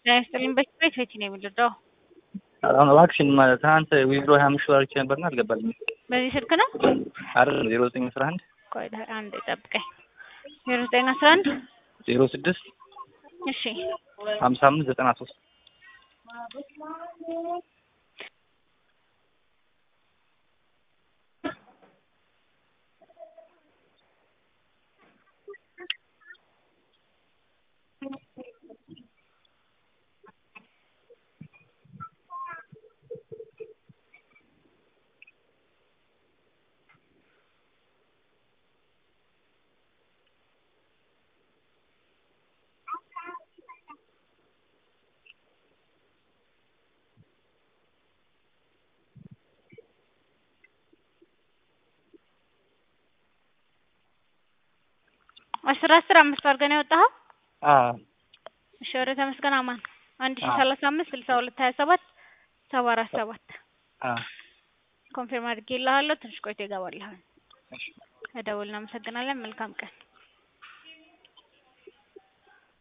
ጤና ይስጥልኝ። በቤት ቤት ነው የምንረዳው። አሁን እባክሽን ማለት ትናንት ዊዝድሮ ሀያ አምስት ሺህ አድርጌ ነበርና አልገባልኝም። በዚህ ስልክ ነው? አይደለም ዜሮ ዘጠኝ አስራ አንድ ቆይ አንድ ጠብቀኝ። ዜሮ ዘጠኝ አስራ አንድ ዜሮ ስድስት እሺ ሀምሳ አምስት ዘጠና ሶስት አስር አስር አምስት አድርገን ያወጣኸው? አዎ እሺ ወደ ተመስገን አማን አንድ ሺህ ሰላሳ አምስት ስልሳ ሁለት ሀያ ሰባት ሰባ አራት ሰባት አዎ ኮንፊርም አድርጌልሃለሁ። ትንሽ ቆይቶ ይገባልሃል። እሺ እደውል። እናመሰግናለን። መልካም ቀን